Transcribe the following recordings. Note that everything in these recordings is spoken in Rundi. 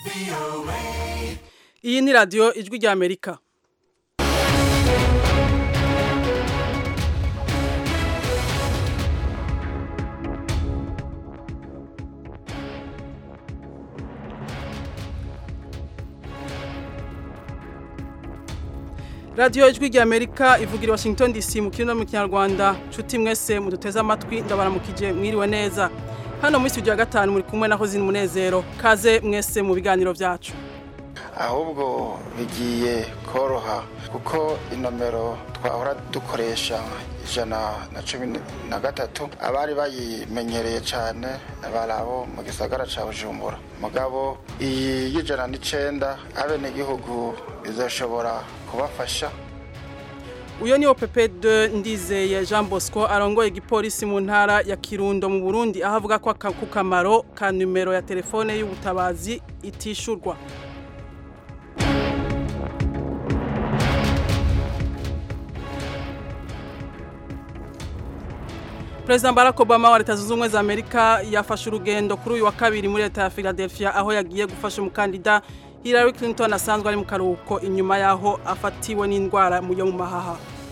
iyi ni radiyo ijwi rya amerika radiyo ijwi rya amerika ivugira i washington dc mu kirino mu kinyarwanda nshuti mwese muduteze amatwi ndabaramukije mwiriwe neza hano muri studio ya gatanu muri kumwe na hozini munezero kaze mwese mu biganiro byacu ahubwo bigiye koroha kuko inomero twahora dukoresha ijana na cumi na gatatu abari bayimenyereye cyane bari abo mu gisagara cya bujumbura mugabo iyi y'ijana n'icenda abenegihugu bizashobora kubafasha uyu ni pepe de ndizeye jean bosco arongoye igipolisi mu ntara ya kirundo mu burundi aho avuga ko ku kamaro ka nimero ya telefone y'ubutabazi itishurwa President Barack Obama wa leta zunze ubumwe za Amerika yafashe urugendo kuri uyu wa kabiri muri leta ya Philadelphia aho yagiye gufasha umukandida Hillary Clinton asanzwe ari mu karuhuko inyuma yaho afatiwe n'indwara yo mu mahaha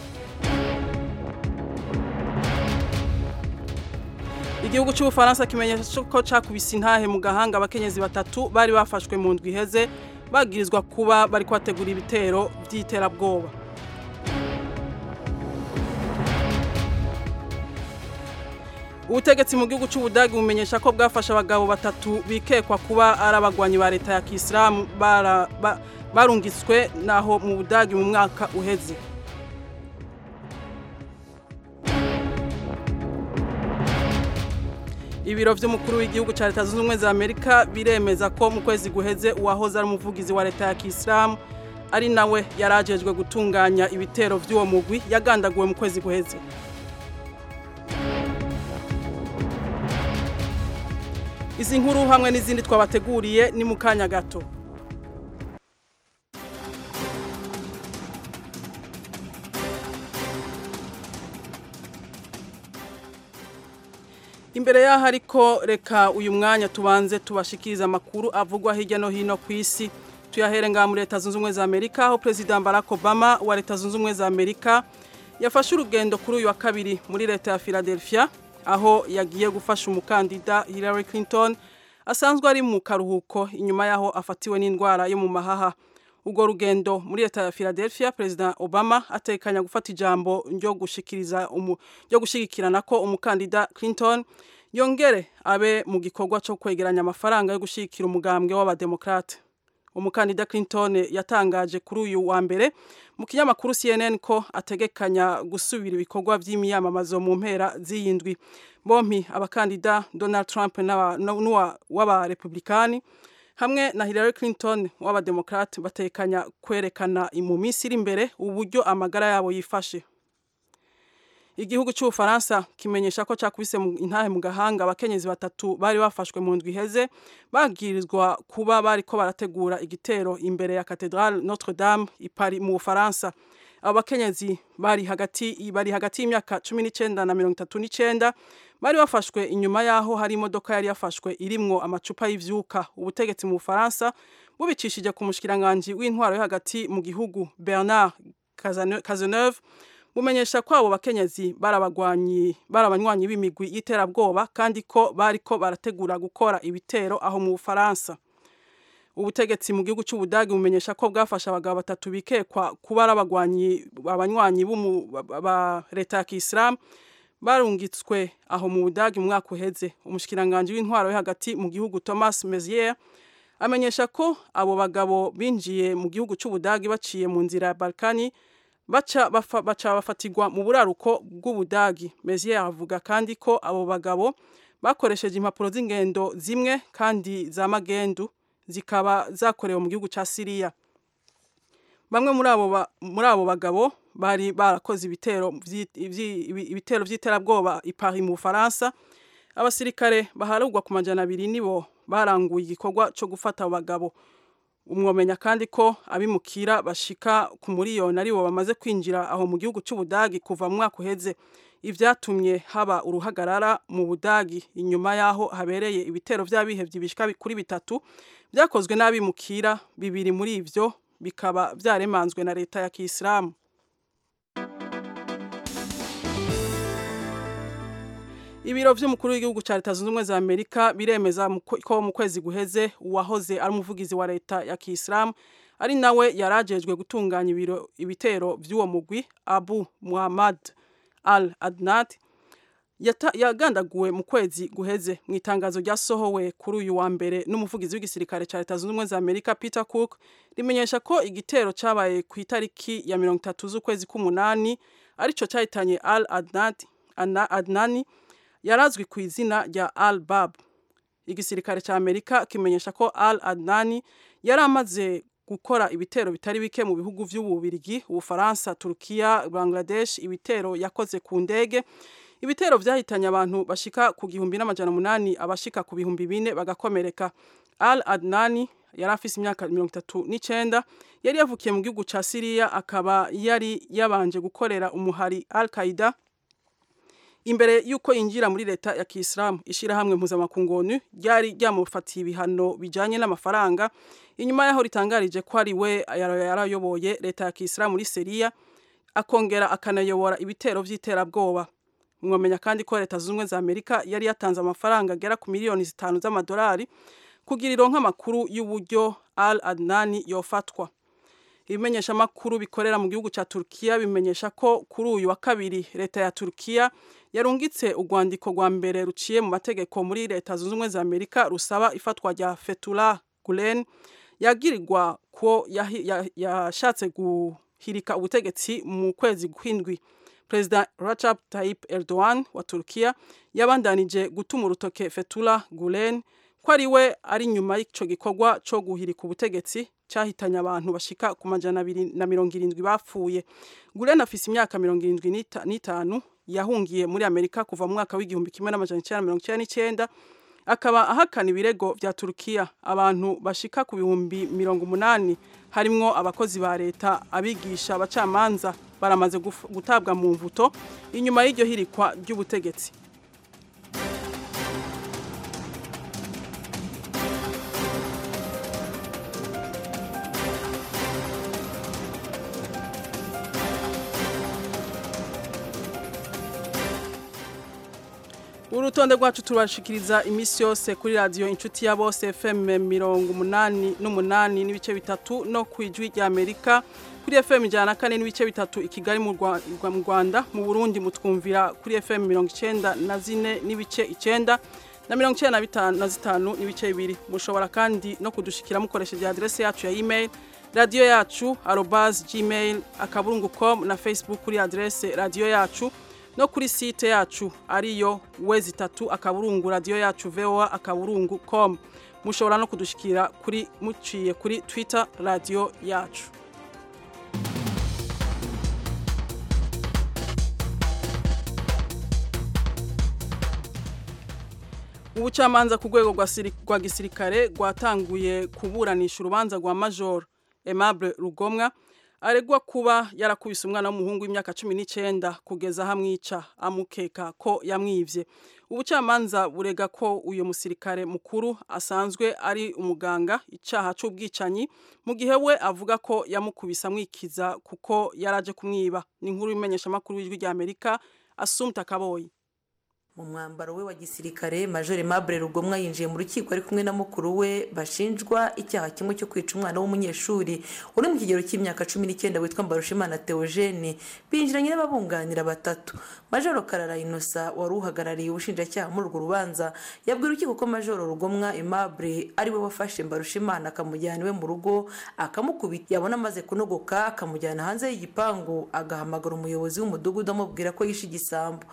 igihugu cy'ubufaransa kimenyesha ko cakubise intahe mu gahanga abakenyezi batatu bari bafashwe mu ndwi iheze bagirizwa kuba bari kwategura ibitero by'iterabwoba ubutegetsi mu gihugu cy'ubudagi bumenyesha ko bwafashe abagabo batatu bikekwa kuba ari abagwanyi ba leta ya kisilamu barungitswe naho mu budagi mu mwaka uheze ibiro by'umukuru w'igihugu cya leta zunze ubumwe za amerika biremeza ko mu kwezi guheze uwahoze ari umuvugizi wa leta ya kisilamu ari nawe yari agejwe gutunganya ibitero by'uwo mugwi yagandaguwe mu kwezi guheze izi nkuru hamwe n'izindi twabateguriye ni mu kanya gato imbere y'aho ariko reka uyu mwanya tubanze tubashikiriza amakuru avugwa hirya no hino ku isi tuyahere ngaha muri leta zunze ubumwe za amerika aho perezida barack obama wa leta zunze ubumwe za amerika yafashe urugendo kuri uyu wa kabiri muri leta ya philadelphia aho yagiye gufasha umukandida Hillary Clinton asanzwe ari mu karuhuko inyuma yaho afatiwe n'indwara yo mu mahaha ubwo rugendo muri leta ya Philadelphia President Obama atekanya gufata ijambo ryo gushikiriza ryo gushigikirana ko umukandida Clinton yongere abe mu gikorwa cyo kwegeranya amafaranga yo gushigikira umugambwe w'abademokrate umukandida Clinton yatangaje kuri uyu wa mbere mu kinyamakuru CNN ko ategekanya gusubira ibikorwa by'imiyamamazo mu mpera z'iyindwi bompi abakandida Donald Trump w'abarepublikani hamwe na Hillary Clinton w'abademokrate batekanya kwerekana mu minsi iri imbere uburyo amagara yabo yifashe igihugu cy'ubufaransa kimenyesha ko cyakubise intahe mu gahanga abakenyezi batatu bari bafashwe mu ndwi iheze bagirizwa kuba bari ko barategura igitero imbere ya Cathedrale Notre Dame i Paris mu Bufaransa abo bakenyezi bari hagati bari hagati y'imyaka 19 na 39 bari bafashwe inyuma yaho hari imodoka yari yafashwe irimwo amacupa y'ivyuka ubutegetsi mu Bufaransa bubicishije ku mushikiranganje w'intwaro yo hagati mu gihugu Bernard Cazeneuve bumenyesha ko abo bakenyezi barabagwanyi barabanywanyi b'imigwi y'iterabwoba kandi ko bariko barategura gukora ibitero aho mu Bufaransa ubutegetsi mu gihugu cy'ubudagi bumenyesha ko bwafashe abagabo batatu bikekwa kuba ari abagwanyi abanywanyi ba leta ya kisilamu barungitswe aho mu budagi mu mwaka uheze umushikiranganje w'intwaro yo hagati mu gihugu Thomas Mezier amenyesha ko abo bagabo binjiye mu gihugu cy'ubudagi baciye mu nzira ya Balkani baca baca bafatirwa mu buraruko bw'ubudagi Mezier avuga kandi ko abo bagabo bakoresheje impapuro z'ingendo zimwe kandi za magendu zikaba zakorewe mu gihugu cya Syria bamwe muri abo muri abo bagabo bari barakoze ibitero ibitero by'iterabwoba i Paris mu Faransa abasirikare baharugwa ku majana abiri nibo baranguye igikorwa cyo gufata abagabo umwomenya kandi ko abimukira bashika ku miliyoni aribo bamaze kwinjira aho mu gihugu cy'ubudagi kuva mu mwaka uheze ivyatumye haba uruhagarara mu budagi inyuma yaho habereye ibitero vy'abihevye bishika kuri bitatu vyakozwe n'abimukira bibiri muri ivyo bikaba vyaremanzwe na leta ya kisilamu ibiro vy'umukuru w'igihugu ca leta zunze ubumwe za amerika biremeza ko mu kwezi guheze uwahoze ari umuvugizi wa leta ya kisilamu ari nawe yarajejwe gutunganya ibiro ibitero vy'uwo mugwi abu muhammad al adnat yagandaguwe mu kwezi guheze mu itangazo ryasohowe kuri uyu wa mbere n'umuvugizi w'igisirikare ca leta zunze ubumwe za amerika peter cook rimenyesha ko igitero cabaye ku itariki ya mirongo itatu z'ukwezi k'umunani arico cahitanye al adnat adnani yarazwi ku izina rya al bab igisirikare ca amerika kimenyesha ko al adnani yari amaze gukora ibitero bitari bike mu bihugu vy'ububirigi ubufaransa turukiya bangladesh ibitero yakoze ku ndege ibitero vyahitanye abantu bashika ku gihumbi n'amajana umunani abashika ku bihumbi bine bagakomereka al adnani yari afise imyaka mirongo itatu n'icenda yari yavukiye mu gihugu ca siriya akaba yari yabanje gukorera umuhari al qaida imbere y'uko yinjira muri leta ya kisilamu ishyirahamwe mpuzamakungu onu ryari ryamufatiye ibihano bijyanye n'amafaranga inyuma y'aho ritangarije ko ari we yarayoboye leta ya kisilamu muri seriya akongera akanayobora ibitero by'iterabwoba mwamenya kandi ko leta zunze ubumwe za amerika yari yatanze amafaranga agera ku miliyoni zitanu z'amadolari kugira ironka amakuru y'uburyo al adnani yofatwa ibimenyeshamakuru bikorera mu gihugu cya turukiya bimenyesha ko kuri uyu wa kabiri leta ya turukiya yarungitse urwandiko rwa mbere ruciye mu mategeko muri leta zunze ubumwe za amerika rusaba ifatwa rya fetula gulen yagirirwa ko yashatse guhirika ubutegetsi mu kwezi kw'indwi perezida Recep Tayyip Erdogan wa turukiya yabandanije gutuma urutoke fetula gulen ko ari we ari nyuma y'ico gikorwa co guhirika ubutegetsi cyahitanye abantu bashika ku majana abiri na mirongo irindwi bapfuye gulen afise imyaka mirongo irindwi n'itanu yahungiye muri amerika kuva mu mwaka w'igihumbi kimwe n'amajana icyenda mirongo icyenda n'icyenda akaba ahakana ibirego vya turukiya abantu bashika ku bihumbi mirongo umunani harimwo abakozi ba leta abigisha abacamanza baramaze gutabwa mu mvuto inyuma y'iryo hirikwa ry'ubutegetsi urutonde rwacu turashikiriza iminsi yose kuri radiyo inshuti ya bose fm mirongo umunani n'umunani n'ibice bitatu no ku ijwi rya amerika kuri fm ijana na kane n'ibice bitatu i kigali mu rwanda mu burundi mutwumvira kuri fm mirongo icyenda na zine n'ibice icyenda na mirongo icyenda na zitanu n'ibice bibiri mushobora kandi no kudushikira mukoresheje aderesi yacu ya email radiyo yacu arobas gmail akaburungu com na facebook kuri aderesi radiyo yacu no kuri site yacu ariyo wezi itatu akaburungu radiyo yacu voa akaburungu com mushobora no kudushikira kuri muciye kuri twitter radiyo yacu ubucamanza ku rwego rwa gisirikare rwatanguye kuburanisha urubanza rwa major aimable rugomwa aregwa kuba yarakubise umwana w'umuhungu w'imyaka cumi n'icyenda kugeza aho amwica amukeka ko yamwibye ubucamanza burega ko uyu musirikare mukuru asanzwe ari umuganga icyaha cy'ubwicanyi mu gihe we avuga ko yamukubise amwikiza kuko yaraje kumwiba ni inkuru y'imenyeshamakuru w'ijwi rya amerika asumta kaboyi mu mwambaro we wa gisirikare major Aimable rugomwa yinjiye mu rukiko ari kumwe na mukuru we bashinjwa icyaha kimwe cyo kwica umwana w'umunyeshuri uri mu kigero cy'imyaka cumi n'icyenda witwa mbarushimana theogene binjiranye n'ababunganira batatu major karara inosa wari uhagarariye ubushinjacyaha muri urwo rubanza yabwira urukiko ko major rugomwa Aimable ari we wafashe mbarushimana akamujyana iwe mu rugo akamukubita yabona amaze kunogoka akamujyana hanze y'igipangu agahamagara umuyobozi w'umudugudu amubwira ko yishe igisambo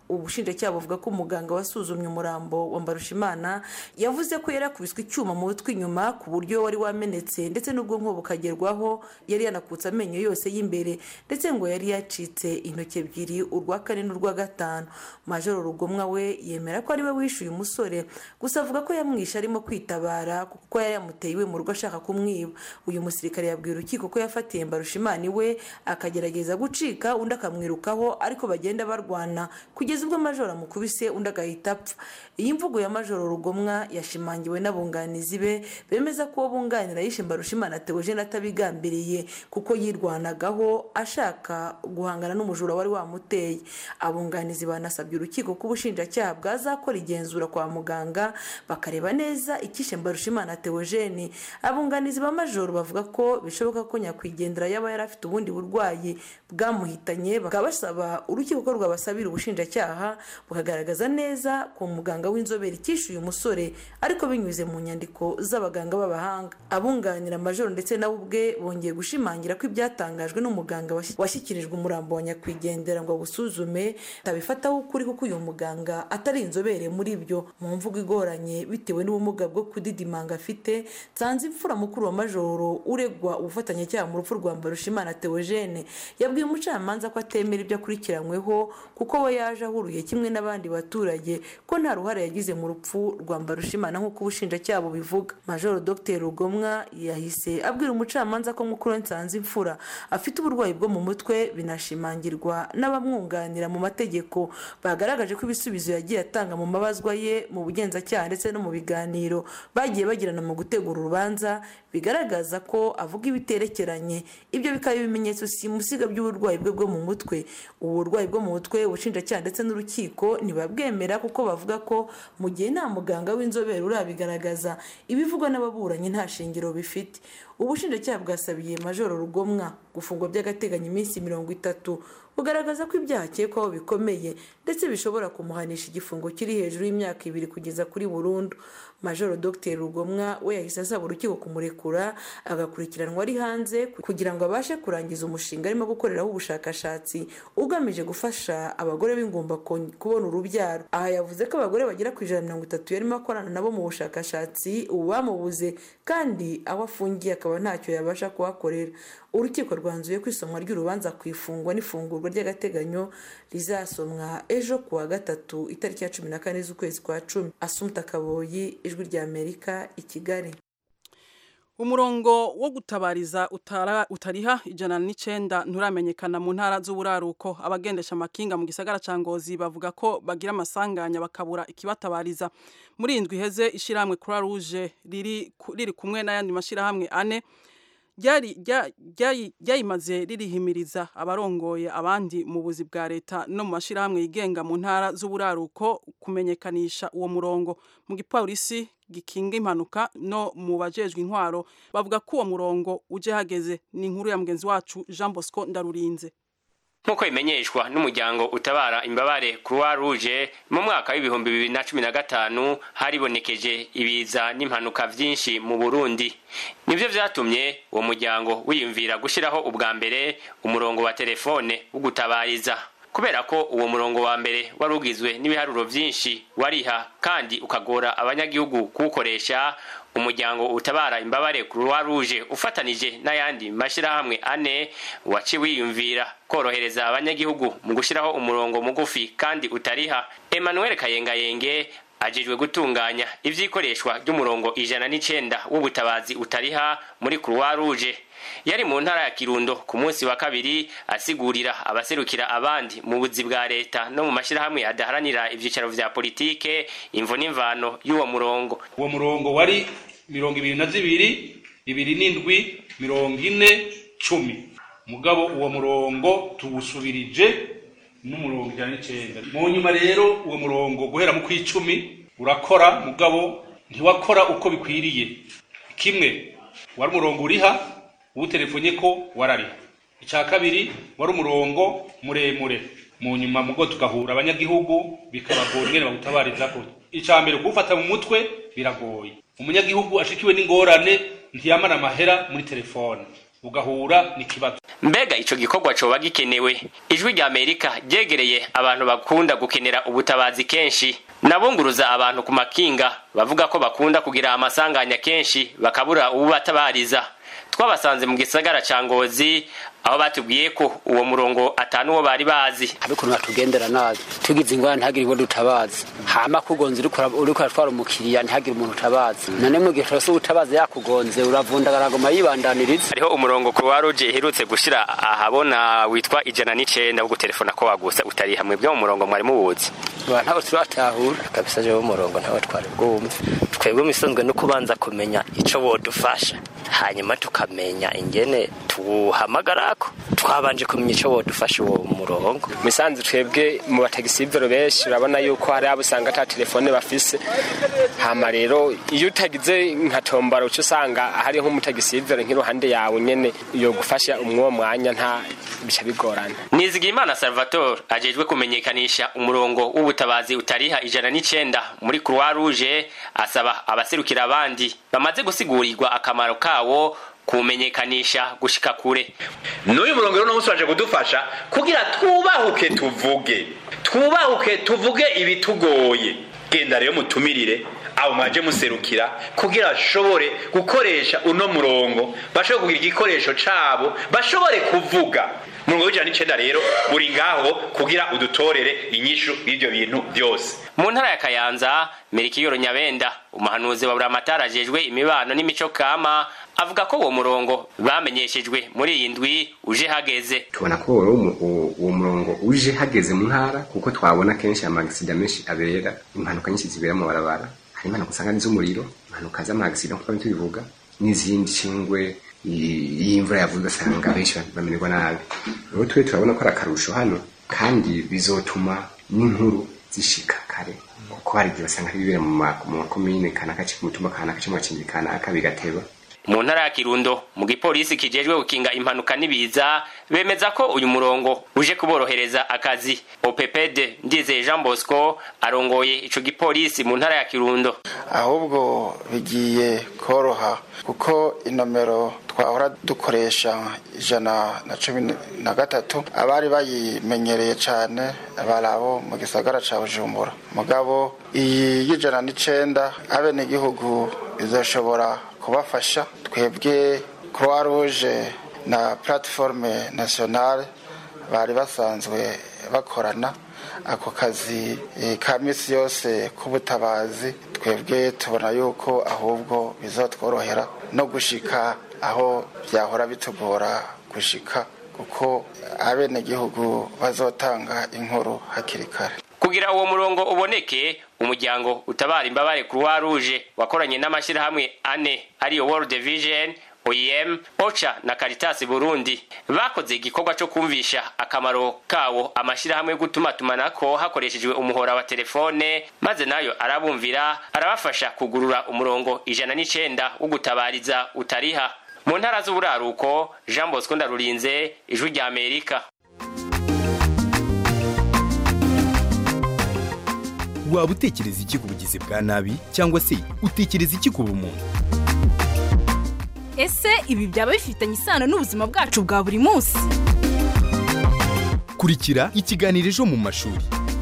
ubushinjacyaha buvuga ko umuganga wasuzumye umurambo wa mbarushimana yavuze ko yari yakubiswe icyuma mu mutwe inyuma ku buryo wari wamenetse ndetse n'ubwonko bukagerwaho yari yanakutse amenyo yose y'imbere ndetse ngo yari yacitse intoki ebyiri urwa kane n'urwa gatanu majoro rugomwa we yemera ko ari we wishyuye umusore gusa avuga ko yamwishe arimo kwitabara kuko yari yamuteye iwe mu rugo ashaka kumwiba uyu musirikare yabwiye urukiko ko yafatiye mbarushimana iwe akagerageza gucika undi akamwirukaho ariko bagenda barwana kugeza ubwo majoro amukubise undi agahita apfa iyi mvugo ya majoro rugomwa yashimangiwe n'abunganizi be bemeza ko uwo bunganira yishe mbarushimana teogene atabigambiriye kuko yirwanagaho ashaka guhangana n'umujura wari wamuteye abunganizi banasabye urukiko ko ubushinjacyaha bwazakora igenzura kwa muganga bakareba neza icyishe mbarushimana teogene abunganizi ba majoro bavuga ko bishoboka ko nyakwigendera yaba yari afite ubundi burwayi bwamuhitanye bakaba basaba urukiko ko rwabasabira ubushinjacyaha bukagaragaza neza ku muganga w'inzobere icyishyuye umusore ariko binyuze mu nyandiko z'abaganga b'abahanga abunganira majoro ndetse nawe ubwe bongeye gushimangira ko ibyatangajwe n'umuganga washyikirijwe umurambo wa nyakwigendera ngo awusuzume atabifataho ukuri kuko uyu muganga atari inzobere muri byo mu mvugo igoranye bitewe n'ubumuga bwo kudidimanga afite nsanze imfura mukuru wa majoro uregwa ubufatanyacyaha mu rupfu rwa mbarushimana teogene yabwiye umucamanza ko atemera ibyo akurikiranyweho kuko we yaje ahuruye kimwe n'abandi baturage ko nta ruhare yagize mu rupfu rwa mbarushimana nk'uko ubushinjacyaha bubivuga majoro dr rugomwa yahise abwira umucamanza ko mukuru we nsanze imfura afite uburwayi bwo mu mutwe binashimangirwa n'abamwunganira mu mategeko bagaragaje ko ibisubizo yagiye atanga mu mabazwa ye mu bugenzacyaha ndetse no mu biganiro bagiye bagirana mu gutegura urubanza bigaragaza ko avuga ibiterekeranye ibyo bikaba ibimenyetso simusiga by'uburwayi bwe bwo mu mutwe ubu burwayi bwo mu mutwe ubushinjacyaha ndetse n'urukiko ntibabwemera kuko bavuga ko mu gihe nta muganga w'inzobere urabigaragaza ibivugwa n'ababuranyi nta shingiro bifite ubushinjacyaha bwasabiye majoro rugomwa gufungwa by'agateganyo iminsi mirongo itatu bugaragaza ko ibyaha akekwaho bikomeye ndetse bishobora kumuhanisha igifungo kiri hejuru y'imyaka ibiri kugeza kuri burundu majoro dr rugomwa we yahise asaba urukiko kumurekura agakurikiranwa ari hanze kugira ngo abashe kurangiza umushinga arimo gukoreraho ubushakashatsi ugamije gufasha abagore b'ingumba kubona urubyaro aha yavuze ko abagore bagera ku ijana na mirongo itatu yarimo akorana nabo mu bushakashatsi ubu bamubuze kandi aho afungiye akaba ntacyo yabasha kuhakorera urukiko rwanzuye ko isomwa ry'urubanza ku ifungwa n'ifungurwa ry'agateganyo rizasomwa ejo ku wa gatatu itariki ya cumi na kane z'ukwezi kwa cumi asumta kaboyi ijwi rya amerika i kigali umurongo wo gutabariza utariha ijana n'icenda nturamenyekana mu ntara z'uburaruko abagendesha amakinga mu gisagara ca ngozi bavuga ko bagira amasanganya bakabura ikibatabariza muri indwi iheze ishyirahamwe croix rouge riri kumwe n'ayandi mashyirahamwe ane ryayimaze ririhimiriza abarongoye abandi mu buzi bwa leta no mu mashyirahamwe yigenga mu ntara z'uburaruko kumenyekanisha uwo murongo mu gipolisi gikinga impanuka no mu bajejwe intwaro bavuga ko uwo murongo uje hageze ni inkuru ya mugenzi wacu jean bosco ndarurinze nk'uko bimenyeshwa n'umuryango utabara imbabare croix rouge mu mwaka w'ibihumbi bibiri na cumi na gatanu haribonekeje ibiza n'impanuka vyinshi mu burundi nivyo vyatumye uwo muryango wiyumvira gushiraho ubwa mbere umurongo wa telefone wo gutabariza kubera ko uwo murongo wa mbere wari ugizwe n'ibiharuro vyinshi wariha kandi ukagora abanyagihugu kuwukoresha umuryango utabara imbabare croix rouge ufatanije n'ayandi mashirahamwe ane waci wiyumvira korohereza abanyagihugu mu gushiraho umurongo mugufi kandi utariha emmanuel kayengayenge ajejwe gutunganya ivyikoreshwa ry'umurongo ijana n'icenda w'ubutabazi utariha muri croix rouge yari mu ntara ya kirundo ku munsi wa kabiri asigurira abaserukira abandi mu buzi bwa leta no mu mashirahamwe adaharanira ivyicaro vya politike imvo n'imvano y'uwo murongo uwo murongo wari mirongo ibiri na zibiri ibiri n'indwi mirongo ine cumi mugabo uwo murongo tuwusubirije n'umurongo ijana n'icenda mu nyuma rero uwo murongo guhera mu kw'icumi urakora mugabo ntiwakora uko bikwiriye kimwe wari umurongo uriha uwutelefonye ko warariha icya kabiri wari umurongo muremure mu nyuma mugo tugahura abanyagihugu bikabagora ingene bawutabariza ko icya mbere kuwufata mu mutwe biragoye umunyagihugu ashikiwe n'ingorane ntiyamara amahera muri telefone ugahura n'ikibazo mbega ico gikorwa coba gikenewe ijwi rya amerika ryegereye abantu bakunda gukenera ubutabazi kenshi nabunguruza abantu ku makinga bavuga ko bakunda kugira amasanganya kenshi bakabura ububatabariza twabasanze mu gisagara ca ngozi aho batubwiye ko uwo murongo atanu wo bari bazi abikuntu batugendera nabi tugize ingorane ntihagire uwo dutabaza hama kugonze uriko uratwara umukiriya ntihagire umuntu utabaza none mu gihe cyose ubutabaza yakugonze uravundagara agoma yibandaniriza hariho umurongo croix rouge iherutse gushira ahabona witwa ijana n'icenda wo gutelefona ko wagusa utari hamwe byo mu murongo mwari muwuzi ba ntabwo turatahura kabisa jewe umurongo ntawe twari bwumve twebwe misanzwe no kubanza kumenya ico wodufasha hanyuma tukamenya ingene tuwuhamagarako twabanje kumenya ico wodufasha uwo murongo misanzu twebwe mu batagisivero benshi urabona yuko hari abo usanga ata telefone bafise hama rero iyo utagize nka tombara uca usanga hari nk'umutagisivero nk'iruhande yawe nyene yogufasha umwuwo mwanya nta bica bigorana nizigimana salvatore ajejwe kumenyekanisha umurongo w'ubutabazi utariha ijana n'icenda muri croix rouge asaba abaserukira abandi bamaze gusigurirwa akamaro kawo kumenyekanisha gushika kure n'uyu murongo rero n'umunsi waje kudufasha kugira twubahuke tuvuge twubahuke tuvuge ibitugoye genda rero mutumirire abo mwaje muserukira kugira bashobore gukoresha uno murongo bashobore kugira igikoresho cabo bashobore kuvuga umurongo w'ijana n'icenda rero uri ngaho kugira udutorere inyishu y'ivyo bintu byose mu ntara ya kayanza merikiyoro nyabenda umuhanuzi wa buramatari ajejwe imibano n'imico kama avuga ko uwo murongo bamenyeshejwe muri iyi ndwi uje hageze tubona ko uwo murongo uje hageze mu ntara kuko twabona kenshi amagisida menshi abera impanuka nyinshi zibera mu barabara hari impanuka usanga ni z'umuriro impanuka z'amagisida nk'uko tubivuga n'izindi cingwe iyo imvura yavuze ugasanga benshi bamererwa nabi rero twe turabona ko ari akarusho hano kandi bizotuma n'inkuru zishika kare kuko hari igihe basanga bibera mu makomine kanaka ku mutumba kanaka cyangwa mu kanaka bigateba mu ntara ya kirundo mu gipolisi kijejwe gukinga impanuka n'ibiza bemeza ko uyu murongo uje kuborohereza akazi opepede ndizeye jean bosco arongoye ico gipolisi mu ntara ya kirundo ahubwo bigiye koroha kuko inomero twahora dukoresha ijana na cumi na gatatu abari bayimenyereye cyane bari abo mu gisagara ca bujumbura mugabo iyi y'ijana n'icenda abenegihugu izoshobora kubafasha twebwe croix rouge na plateforme nationale bari basanzwe bakorana ako kazi ka misi yose k'ubutabazi twebwe tubona yuko ahubwo bizatworohera no gushika aho byahora bitugora gushika kuko abenegihugu bazotanga inkuru hakiri kare kugira uwo murongo uboneke umuryango utabara imbabare croix rouge wakoranye n'amashyirahamwe ane ariyo world vision oem ocha na caritas burundi bakoze igikorwa cyo kumvisha akamaro kawo amashyirahamwe yo gutumatumanako hakoreshejwe umuhora wa telefone maze nayo arabumvira arabafasha kugurura umurongo ijana n'icenda wo gutabariza utariha mu ntara z'uburaruko jean bosco ndarurinze ijwi rya amerika waba utekereza iki ku bugizi bwa nabi cyangwa se utekereza iki ku bumuntu ese ibi byaba bifitanye isano n'ubuzima bwacu bwa buri munsi kurikira ikiganiro ejo mu mashuri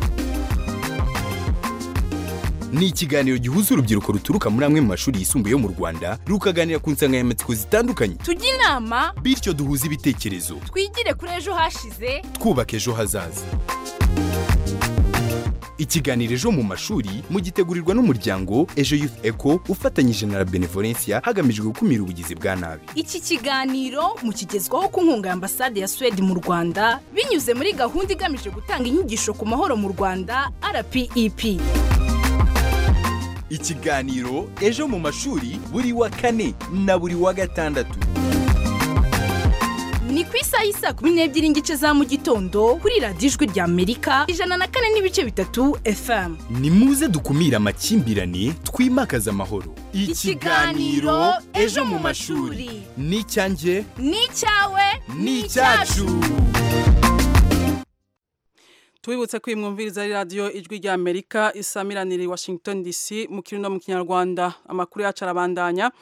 ni ikiganiro gihuza urubyiruko ruturuka muri amwe mu mashuri yisumbuye yo mu rwanda rukaganira ku nsanganyamatsiko zitandukanye tujye inama bityo duhuze ibitekerezo twigire kuri ejo hashize twubaka ejo hazaza ikiganiro ejo mu mashuri mugitegurirwa n'umuryango ejo youth eco ufatanyije na la benevolencia hagamijwe gukumira ubugizi bwa nabi iki kiganiro mukigezwaho ku nkunga ya ambasade ya suwede mu rwanda binyuze muri gahunda igamije gutanga inyigisho ku mahoro mu rwanda rpep ikiganiro ejo mu mashuri buri wa kane na buri wa gatandatu ni ku isaha y'isa kumi n'ebyiri n'igice za mu gitondo kuri radiyo ijwi rya amerika ijana na kane n'ibice bitatu fm ni muze dukumire amakimbirane twimakaze amahoro ikiganiro ejo mu mashuri ni icyanjye ni icyawe ni icyacu tubibutse ko iyi mwumviriza ari radiyo ijwi rya amerika isamiranira i washington dc mu kirundo mu kinyarwanda amakuru yacu arabandanya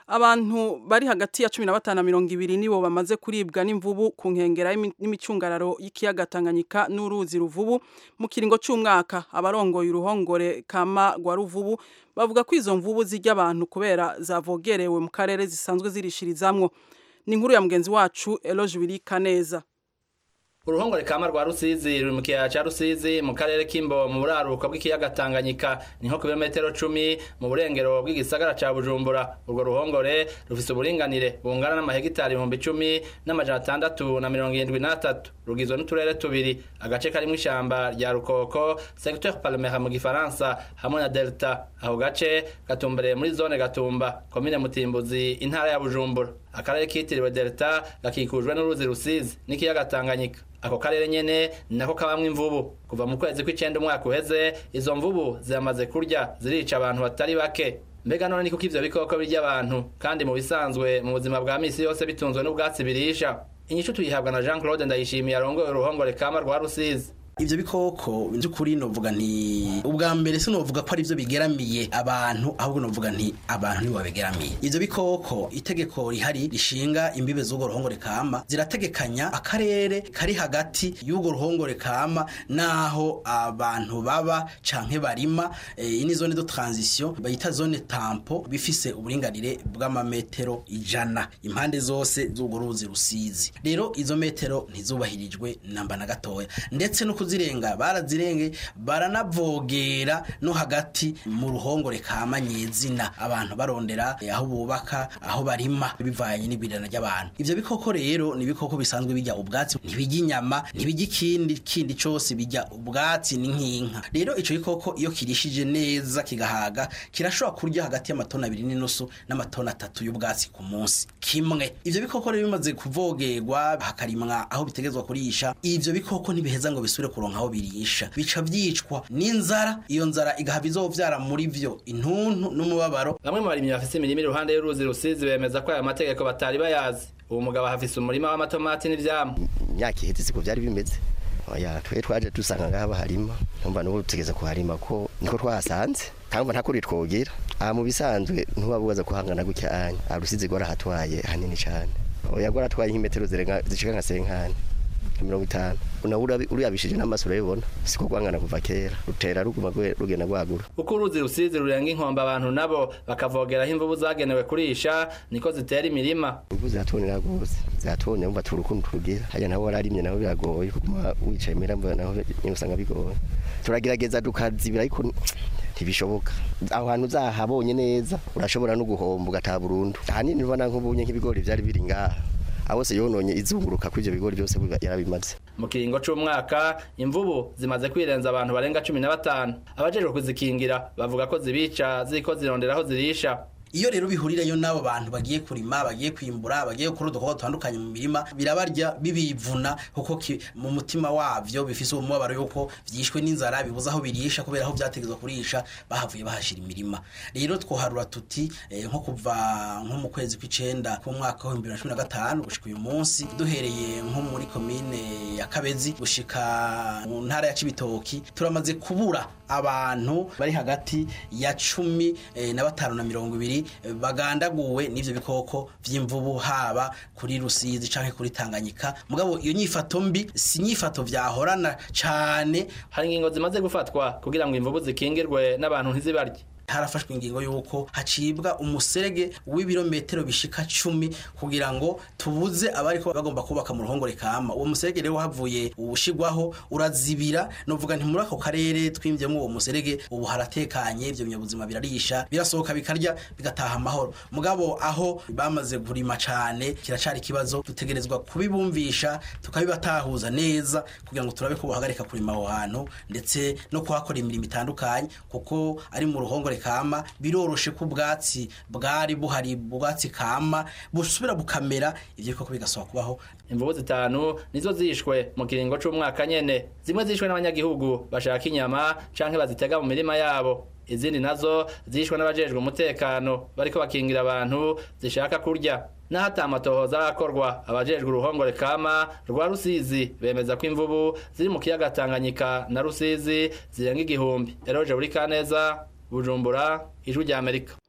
abantu bari hagati ya cumi na batanu na mirongo ibiri nibo bamaze kuribwa n'imvubu ku nkengera y'imi- n'imicungararo y'ikiyaga Tanganyika n'uruzi ruvubu mu kiringo c'umwaka abarongoye uruhongore kama rwa ruvubu bavuga ko izo mvubu zirya abantu kubera zavogerewe mu karere zisanzwe zirishirizamwo ni inkuru ya mugenzi wacu Eloge Wirika neza uruhongore kama rwa rusizi ruri mu kiyaya ca rusizi mu karere k'imbo mu buraruko bw'ikiyaga tanganyika ni nko ku birometero cumi mu burengero bw'igisagara ca bujumbura urwo ruhongore rufise uburinganire bungana n'amahegitari ibihumbi icumi n'amajana atandatu na mirongo irindwi n'atatu rugizwe n'uturere tubiri agace karimwo ishamba rya rukoko secteur palmera mu gifaransa hamwe na delta ako gace gatumbereye muri zone gatumba komine mutimbuzi intara ya bujumbura akarere kitiriwe delta gakikujwe n'uruzi rusizi n'ikiyaga tanganyika ako karere nyene ni nako kabamwo imvubu kuva mu kwezi kw'icenda umwaka uheze izo mvubu ziramaze kurya zirica abantu batari bake mbega none ni kuko ivyo bikoko birya abantu kandi mu bisanzwe mu buzima bwa misi yose bitunzwe n'ubwatsi birisha inyishu tuyihabwa na jean claude ndayishimiye arongoye uruhongore kama rwa rusizi ivyo bikoko by'ukuri novuga nti ubwa mbere sinovuga ko ari byo bigeramiye abantu ahubwo novuga nti abantu nibo babigeramiye ivyo bikoko itegeko rihari rishinga imbibe z'urwo ruhongore kama zirategekanya akarere kari hagati y'urwo ruhongore kama naho abantu baba canke barima iyi ni zone de transition bayita zone tampo bifise uburinganire bw'amametero ijana impande zose z'urwo ruzi rusizi rero izo metero ntizubahirijwe namba na gatoya ndetse no kuzirenga barazirenge baranavogera no hagati mu ruhongore kama nyezina abantu barondera eh, aho bubaka aho barima bivanye n'ibirana ry'abantu ivyo bikoko rero ni ibikoko bisanzwe bijya ubwatsi ntibijya inyama ntibijya ikindi kindi cose bijya ubwatsi ni nk'inka rero ico gikoko iyo kirishije neza kigahaga kirashobora kurya hagati y'amatona abiri n'inusu n'amatona atatu y'ubwatsi ku munsi kimwe ivyo bikoko rero bimaze kuvogerwa hakarimwa aho bitegezwa kurisha ivyo bikoko ntibiheza ngo bisubire kuronka aho birisha bica vyicwa n'inzara iyo nzara igahava izovyara muri vyo intuntu n'umubabaro bamwe mu barimyi bafise imirima iruhande y'uruzi rusizi bemeza ko aya mategeko batari bayazi uwo mugabo ahafise umurima w'amatomati n'ivyamwa imyaka iheze siko byari bimeze oya twe twaje dusanga ngaha baharima numva n'ubu tugeze kuharima ko niko twahasanze kandi nta kuri twogira aha mu bisanzwe ntubabubaza kuhangana gutya anya arusizi gwarahatwaye hanini cyane oya gwaratwaye nk'imetero zirenga zishika nka senkani mirongo itanu nawe uruyabishije n'amaso urabibona siko gwangana kuva kera rutera ruguma rugenda rwagura uko uruzi rusizi rurenga inkombe abantu nabo bakavogeraho imvubu zagenewe kurisha niko zitera imirima imvubu ziratonera rwose ziratonera umva turi ukuntu turugira hajya naho wararimye naho biragoye kuguma wicaye imirambo naho nyine usanga bigoye turagerageza tukazibira ariko ntibishoboka aho hantu uzahabonye neza urashobora no guhomba ugataha burundu ahanini ubona nk'ubunye nk'ibigori byari biri ngaha ahose yononye izunguruka kuri ibyo bigori byose yarabimaze mu kiringo c'umwaka imvubu zimaze kwirenza abantu barenga cumi na batanu abajejwe kuzikingira bavuga ko zibica ziko zirondera aho zirisha iyo rero bihurirayo n'abo bantu bagiye kurima bagiye kwimbura bagiye gukora udukoko dutandukanye mu mirima birabarya bibivuna kuko mu mutima wavyo bifise uwo mubabaro yuko vyishwe n'inzara bibuza aho birisha kubera aho vyategezwa kurisha bahavuye bahashira imirima rero twoharura tuti eh, nko kuva nko mu kwezi kw'icenda k'umwaka wa 2015 gushika uyu munsi duhereye nko muri komine ya Kabezi gushika mu ntara ya Cibitoki turamaze kubura abantu bari hagati ya cumi eh, na batanu na mirongo ibiri bagandaguwe n'ivyo bikoko vy'imvubu haba kuri Rusizi canke kuri Tanganyika mugabo iyo nyifato mbi si nyifato vyahorana cane hari ingingo zimaze gufatwa kugira ngo imvubu zikingirwe n'abantu ntizibarye harafashwe ingingo yuko hacibwa umuserege w'ibirometero bishika cumi kugira ngo tubuze abariko bagomba kubaka mu ruhongore kama uwo muserege rero havuye ubushigwaho urazibira novuga nti muri ako karere twimvyemo uwo muserege ubu haratekanye ivyo binyabuzima birarisha birasohoka bikarya bigataha amahoro mugabo aho bamaze kurima cane kiracari ikibazo dutegerezwa kubibumvisha tukabibatahuza neza kugira ngo turabe ko bohagarika kurima aho hantu ndetse no kuhakora imirimo itandukanye kuko ari mu ruhongore kama biroroshe ko ubwatsi bwari buhari ubwatsi kama busubira bukamera ivyo koko bigasoba kubaho imvubu zitanu nizo zishwe mu kiringo c'umwaka nyene zimwe zishwe n'abanyagihugu bashaka inyama canke bazitega mu mirima yabo izindi nazo zishwe n'abajejwe umutekano bariko bakingira abantu zishaka kurya naho ata amatohoza arakorwa abajejwe uruhongore kama rwa rusizi bemeza ko imvubu ziri mu kiyaga tanganyika na rusizi zirenga igihumbi eroje buri kaneza bujumbura ijwi rya amerika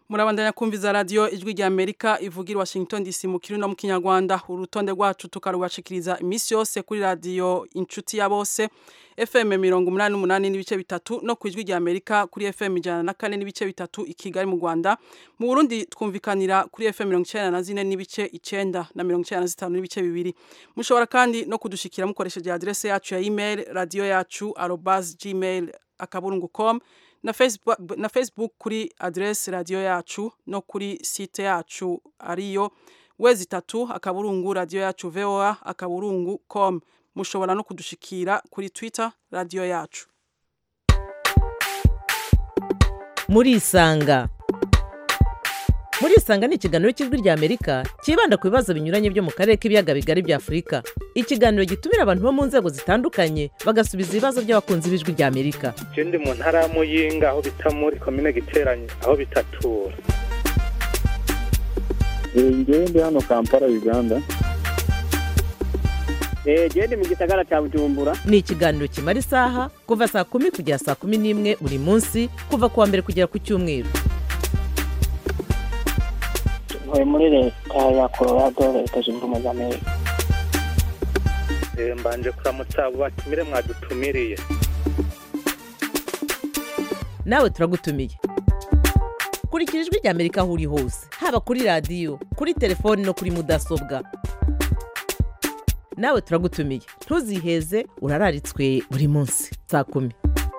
murabandanya kumviza radio ijwi rya Amerika ivugira Washington DC mu kirundo mu kinyarwanda urutonde rwacu tukarubashikiriza imisi yose kuri radio inshuti ya bose FM 88 n'ibice bitatu no ku ijwi rya Amerika kuri FM 104 n'ibice bitatu i Kigali mu Rwanda mu Burundi twumvikanira kuri FM 94 n'ibice 9 na 95 n'ibice bibiri mushobora kandi no kudushikira mukoresheje adresse yacu ya email radio yacu @gmail akaburungu.com na Facebook, na Facebook kuri adresse radio yacu no kuri site yacu ariyo wezi tatu akaburungu radio yacu voa akaburungu com mushobora no kudushikira kuri Twitter radio yacu murisanga murisanga ni ikiganiro cy'ijwi rya amerika cyibanda ku bibazo binyuranye byo mu karere k'ibiyaga bigari bya afurika ikiganiro gitumira abantu bo mu nzego zitandukanye bagasubiza ibibazo by'abakunzi b'ijwi rya amerika je ndi mu ntara ya muyinga aho bita muri komine giteranye aho bitatura ngewe ndi hano kampala uganda genda mu gisagara cya bujumbura ni ikiganiro kimara isaha kuva saa kumi kugera saa kumi n'imwe buri munsi kuva ku wa mbere kugera ku cyumweru ntuye muri leta ya colorado leta zunze ubumwe za amerika Eh, mbanje kuramutsa abo batumire mwadutumiriye nawe turagutumiye kurikira ijwi rya amerika aho uri hose haba kuri radiyo kuri telefoni no kuri mudasobwa nawe turagutumiye ntuziheze urararitswe buri munsi saa kumi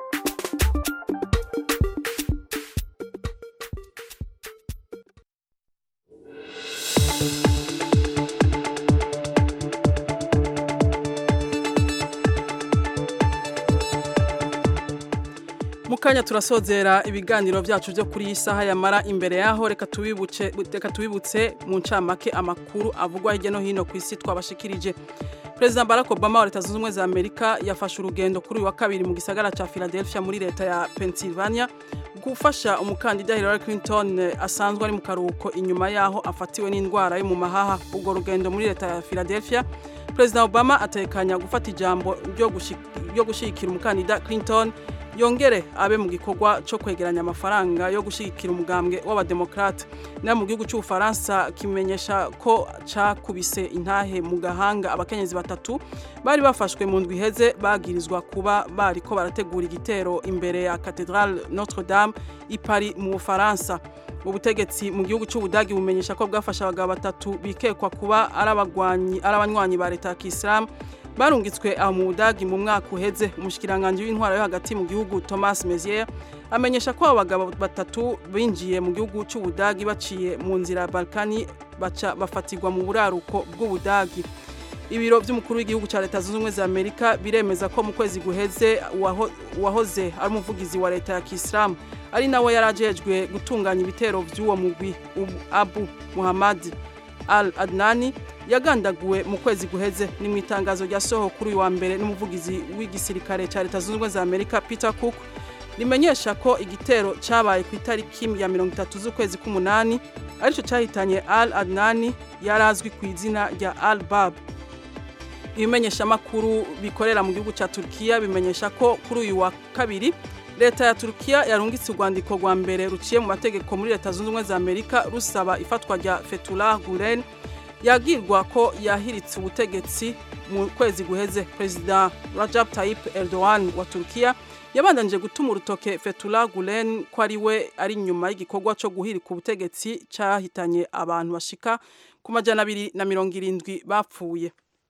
mukanya turasozera ibiganiro byacu byo kuri iyi saha yamara imbere yaho reka tubibuce reka tubibutse mu ncamake amakuru avugwa hirya no hino ku isi twabashikirije Perezida Barack Obama wa Leta Zunze Ubumwe za Amerika yafashe urugendo kuri uyu wa kabiri mu gisagara ca Philadelphia muri leta ya Pennsylvania gufasha umukandida Hillary Clinton eh, asanzwe ari mu karuhuko inyuma yaho afatiwe n'indwara yo mu mahaha ubwo rugendo muri leta ya Philadelphia Perezida Obama atekanya gufata ijambo ryo gushi- ryo gushigikira umukandida Clinton yongere abe mu gikorwa cyo kwegeranya amafaranga yo gushyigikira umugambwe w'abademokrate nayo mu gihugu cy'ubufaransa kimenyesha ko cakubise intahe mu gahanga abakenyezi batatu bari bafashwe mu ndwi iheze bagirizwa kuba bariko barategura igitero imbere ya Cathedrale Notre Dame i Paris mu Bufaransa ubutegetsi mu gihugu cy'ubudagi bumenyesha ko bwafashe abagabo batatu bikekwa kuba ari abagwanyi ari abanywanyi ba leta ya Kisilamu barungitswe aho mu budagi mu mwaka uheze umushikiranganje w'intwaro yo hagati mu gihugu Thomas Mezier amenyesha ko abo bagabo batatu binjiye mu gihugu cy'ubudagi baciye mu nzira ya Balkani baca bafatirwa mu buraruko bw'ubudagi ibiro by'umukuru w'igihugu cya leta zunze ubumwe za amerika biremeza ko mu kwezi guheze uwaho- uwahoze ari umuvugizi wa leta ya kisilamu ari nawe yari ajejwe gutunganya ibitero by'uwo mugwi Ubu- abu muhammad al adnani yagandaguwe mu kwezi guheze ni mu itangazo ryasoho kuri uyu wa mbere n'umuvugizi w'igisirikare cya leta zunze ubumwe za amerika peter cook rimenyesha ko igitero cyabaye ku itariki ya mirongo itatu z'ukwezi k'umunani aricyo cyahitanye al adnani yari azwi ku izina rya al bab ibimenyeshamakuru bikorera mu gihugu cya Turkiya bimenyesha ko kuri uyu wa kabiri leta ya Turkiya yarungitse urwandiko rwa mbere ruciye mu mategeko muri leta zunze ubumwe za Amerika rusaba ifatwa rya Fethullah Gulen yagirwa ko yahiritse ubutegetsi mu kwezi guheze perezida Recep Tayyip Erdogan wa Turkiya yabandanije gutuma urutoke Fethullah Gulen ko ari we ari nyuma y'igikorwa cyo guhirika ubutegetsi cyahitanye abantu bashika ku majana abiri na mirongo irindwi bapfuye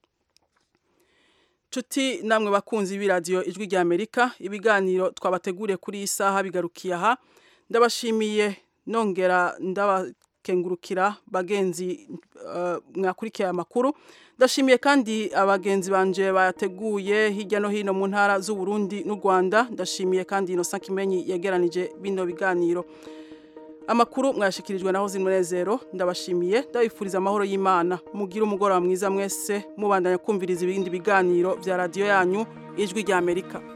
Tuti namwe bakunzi b'iradiyo ijwi rya Amerika ibiganiro twabateguriye kuri iyi saha bigarukiye aha ndabashimiye nongera ndabakengurukira bagenzi uh, mwakurikiye amakuru ndashimiye kandi abagenzi banje bayateguye hirya no hino mu ntara z'u Burundi n'u Rwanda ndashimiye kandi Innocent Kimenyi yegeranije bino biganiro amakuru mwashikirijwe na Hozi Munezero ndabashimiye ndabifuriza amahoro y'Imana mugira umugoroba mwiza mwese mubandanya kumviriza ibindi biganiro vya radio yanyu ijwi rya Amerika